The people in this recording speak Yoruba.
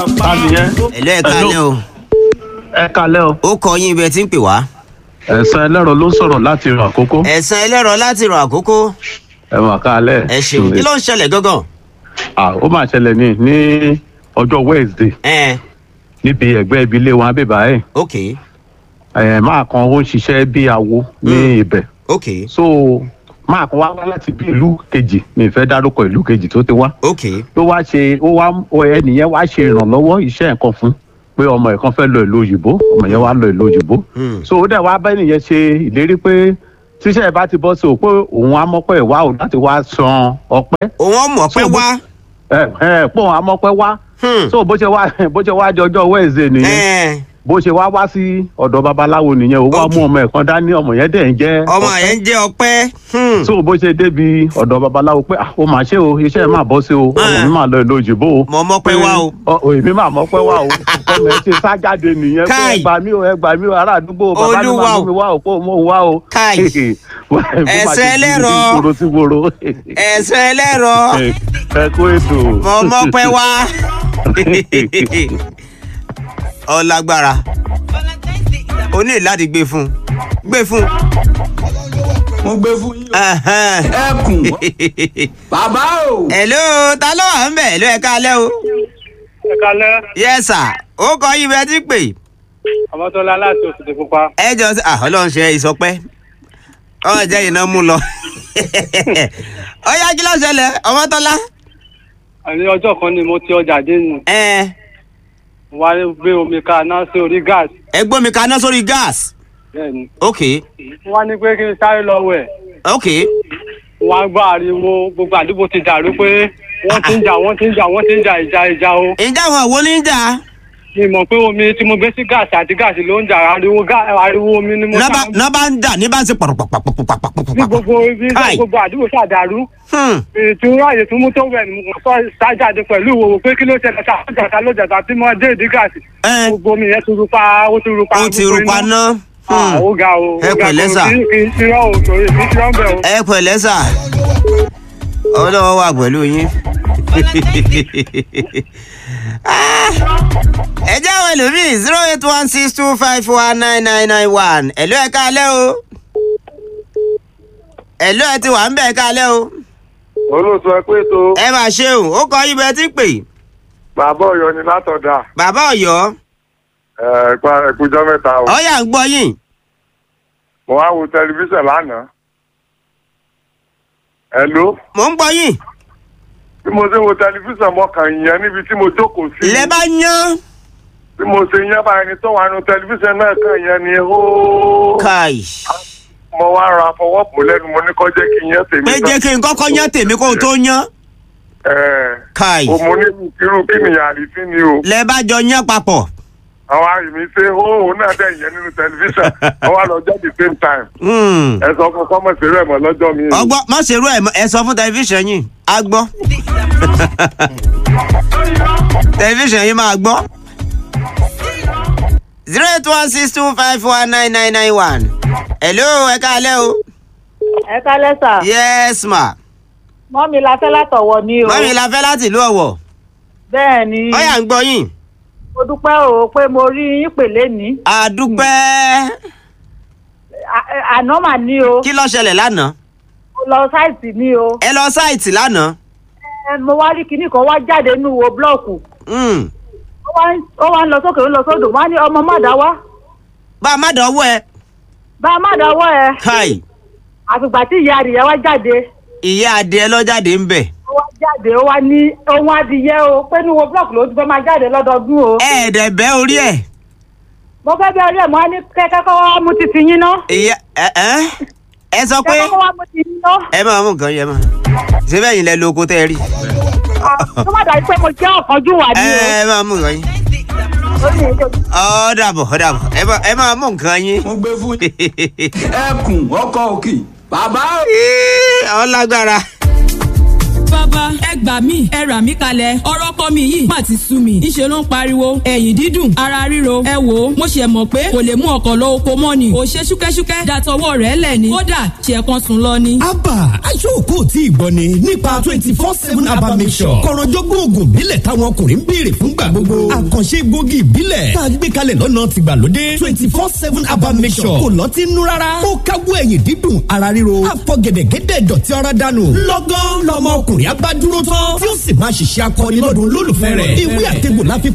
Tànìyẹn. ẹ̀lọ́ ẹ̀ kalẹ́ o Ẹ kalẹ́ o. ó kọ yín ibẹ̀ tí ń pè wá. Ẹ̀sán ẹlẹ́rọ ló ń sọ̀rọ̀ láti ràn àkókò. ẹ̀sán ẹlẹ́rọ láti rọ àkókò Ẹ mà kalẹ́. ẹ ṣeun kí ló ń ṣẹlẹ̀ gángan. À ó máa ṣẹlẹ̀ ní ní ọjọ́ Wednesday ẹ níbi ẹ̀gbẹ́ ibi ilé wọn abébà ẹ̀. ok Ẹ̀ máa kan ó ń ṣiṣẹ́ bí awo ní ibẹ̀. ok So máa kan wá wá láti bí ìlú kejì mi ì fẹ́ dárúkọ ìlú kejì tó ti wá. ok ló wá ṣe ó wá ẹnìyẹn wá ṣe ìrànlọ́wọ́ iṣẹ́ nǹkan fún pé ọmọ ẹ̀ kan fẹ́ lọ ìlú òyìnbó ọmọ yẹn wá lọ ìlú òyìnbó Hmm. so ó dẹ̀ wá bá ẹnìyẹn ṣe ìlérí pé tíṣẹ́ ẹ̀ bá ti bọ́ sí o pé òun amọ́pẹ́ ẹ̀ wá o láti wá san ọpẹ́ òun ọmọ pé So, wá. ẹ ẹ pé òun amọ́pẹ́ wá Hmm. so bó ṣe wá bó ṣe wá di ọjọ́ Wednesday nìyẹn ẹ bó ṣe wá wá sí ọ̀dọ̀ babaláwo nìyẹn ó wá Ok. mú ọmọ ẹ̀ kan dání ọmọ yẹn dẹ̀ ń jẹ́ ọmọ ọpẹ́ yẹn ń jẹ́ ọpẹ́. Hmm. so bó ṣe débi ọ̀dọ̀ babaláwo pé ah ó mà ṣe o iṣẹ́ ẹ̀ máa bọ́ sí o ọmọ Ah. mi máa lọ ìlú òyìnbó o Mo mọ̀ pé wá o. ọ ọ, èmi máa mọ̀ pé wá o ọmọ ẹ ṣe sá jáde nìyẹn pé Káì. ẹ gbà mí o ẹ gbà mí o ará àdúgbò bàbá mi Olúwa máa o. mú mi wá o pé mo wá o. Káì. Bí màá ṣe Ẹsẹ̀ di ẹlẹ́rọ. ìgboro sí gboro. ẹ̀sán ẹlẹ́rọ ẹ kó ètò. mo mọ̀ pé wá. ọlágbára o ní láti gbé fún gbé fún. mo gbé fún yín o. Ẹhẹ́n. ẹkùn bàbá o. hello ta ló wà ń bẹ̀ hello ẹ káalẹ́ o. ẹ kalẹ yes sir ó kọ yín bẹ́ẹ̀ tí ń pè. ọmọtọlá láti òṣèlú pupa ẹ jọ sí ah ọlọ́run ṣe ìsọpẹ́ ọmọ jẹ́ iná mú lọ. ó yá kí ló ṣẹlẹ̀ ọmọtọ́lá. àní ọjọ́ kan ni mo ti ọjà dé nù ẹ wá gbé omi kaná sí orí gáàsì ẹ gbọ́ mi kaná sórí gas. bẹ́ẹ̀ ni ok wọ́n ní pé kí n sáré lọ wẹ̀ ok wọ́n á gbọ́ ariwo gbogbo àdúgbò ti dàrú pé wọ́n ti ń jà wọ́n ti ń jà wọ́n ti ń jà ìjà ìjà o ǹjẹ́ àwọn òwò ní í jà. mi mọ̀ pé omi tí mo gbé sí gáàsì àti gáàsì ló ń jà ariwo gá- ariwo omi ni mo nọ́bà sá nọ́bà ń dà ní bá ń ṣe ní pàrọ̀pàpàpàpàpàpàpàpàpà. gbogbo ibi Káì. gbogbo àdúgbò ṣàdàrú Hmm. ìtura àyè tó mú tó wẹ̀ ni mo sọ sájáde pẹ̀lú ìwòwò pé kí ló ṣẹlẹ̀ ká ló jàdá ló jàdá tí mo dé ìdí gáàsì ẹ gbogbo omi yẹn ti ru pa ó ti ru pa ó ti gbogbo rúpa iná. ná. Ah, ó ga o Ẹ ó ga pẹ̀lẹ́ kò sà. sí kì í ti rán o torí kì í ti rán bẹ́ẹ̀ o. ẹ pẹ̀lẹ́ sà ọlọ́wọ́ wà pẹ̀lú yín. Ah, ẹ jẹ́ àwọn ẹlòmíì zero eight one six two five one nine nine nine one ẹ̀lú ẹ̀ káalẹ́ o ẹ̀lú ẹ̀ ti wà ń bẹ̀ ẹ̀ káalẹ́ o olóòtú ẹ pé tó ẹ máa ṣe o ó kọ yín bẹ́ẹ̀ tí ń pè bàbá Ọ̀yọ́ ni látọdà bàbá Ọ̀yọ́ ẹ pa ẹkújọ mẹ́ta o ọyà ń gbọ́ yín mo wá wo tẹlifíṣàn lánàá ẹ ló mò ń gbọ́ yín bí mo ṣe wo tẹlifíṣàn mo kàn yẹn níbi tí mo jókòó sí lẹ bá yán bí mo ṣe yẹn bá ẹni tó wà nínú tẹlifíṣàn náà kàn yẹn ni ó káì mo wá ra fọwọ́ bò lẹ́nu mo ní kó jẹ́ kí n yẹn tèmi pé jẹ́ kí n kọ́kọ́ yán tèmi kó o tó yán ẹ káì o mo ní irú kí nìyẹn àrífín ni o lẹ bá jọ yán papọ̀ àwọn àyèmí ṣe ó òun náà dẹ̀ yẹn nínú tẹlifíṣàn wọ́n wá lọ jẹ́ the same time Hmm. ẹ sọ fún kọ́mọ̀sì rẹ̀ mọ́ lọ́jọ́ mi. ọgbọ́n má ṣerú ẹ̀ mọ́, ẹ sọ fún tẹlifíṣàn yìí á gbọ́ tẹlifíṣàn yìí máa gbọ́ zero eight one six two five one nine nine nine one hello ẹ káalẹ́ o ẹ kálẹ́ sà yes ma mọ́mi la fẹ́ látọ̀wọ̀ ni o mọ́mi la fẹ́ láti ìlú ọ̀wọ̀ bẹ́ẹ̀ ni ọ̀yà ń gbọ́ yín mo dúpẹ́ o pé mo rí yín pè lénìí àdúpẹ́ À- ẹ- àná mà ní o kí ló ṣẹlẹ̀ lánàá mo lọ sáìtì ní o ẹ lọ sáìtì lánàá Ẹ, mo wá rí kinní kan wá jáde nínú wo búlọ́ọ̀kù Hmm. ó wá ń- ó wá ń lọ sókè ó ń lọ sódò wọ́n á ní ọmọ má dá wá bá a má dánwó ẹ bá a má dá wọ́ ẹ káì àfìgbà tí ìyá adìyẹ wá jáde ìyá adìẹ lọ́jáde ń bẹ̀ ó wá jáde ó wá ní ohun adìyẹ o pé nínú wo búlọ́ọ̀kù ló ti fẹ́ máa jáde lọ́dọọdún o ẹ̀ẹ́dẹ̀ bẹ́ orí ẹ̀ mo fẹ́ bẹ́ẹ̀ rí ẹ̀ mo á ní kẹ́kẹ́ kọ́ wá mú titi yín ná ìyá ẹ ẹ ẹ sọ pé kẹ́kẹ́ kọ́ wá mú titi yín ná. ẹ máa mú nǹkan yẹn máa ṣé bẹ́ẹ̀ yín lẹ lo oko tẹ́ ẹ rí tó má dàbí pé mo jẹ́ ọ̀kanjú wà ẹ ní o. ẹ máa mú nǹkan yín ó ní èdè ọ dàbọ̀ ọ dàbọ̀ ẹ máa- ẹ máa mú nǹkan yín. mo gbé fún yín. ẹkùn ọkọ òkè bàbá o. ọ lágbára bàbá ẹ gbà mí ẹ rà mí kalẹ̀ ọ̀rọ̀ ọkọ mi yìí má ti sú mi ìṣe ló ń pariwo ẹ̀yìn dídùn ara ríro ẹ wò ó mo ṣe mọ̀ pé kò lè mú ọkọ̀ lọ oko mọ́ ni ò ṣe ṣúkẹ́ṣúkẹ́ dàtọwọ́ rẹ̀ lẹ̀ ni kódà ṣe kan sùn lọ ni. abba aṣọ́kò tí ìgbọ́ ni nípa twenty four seven abba mission kọ̀rọ̀jọ́gbọ́n oògùn ìbílẹ̀ táwọn ọkùnrin ń béèrè fúngbà gbogbo àkànṣe egbògi ìbílẹ̀ tá a gbé kalẹ̀ lọ́nà tìgbàlódé twenty four seven abba mission kò lọ́tí nú rárá ó káwọ́ ẹ̀yìn dídùn ara ríro àfọ̀gẹ̀dẹ̀gẹ̀dẹ̀ dọ̀tí ara dànù lọ́gán lọmọ ọkùnrin abádúró tán tí ó sì máa ṣiṣẹ́ akọni lọ́dún olólùfẹ́ rẹ̀ ìwé àtẹ̀gbò láfi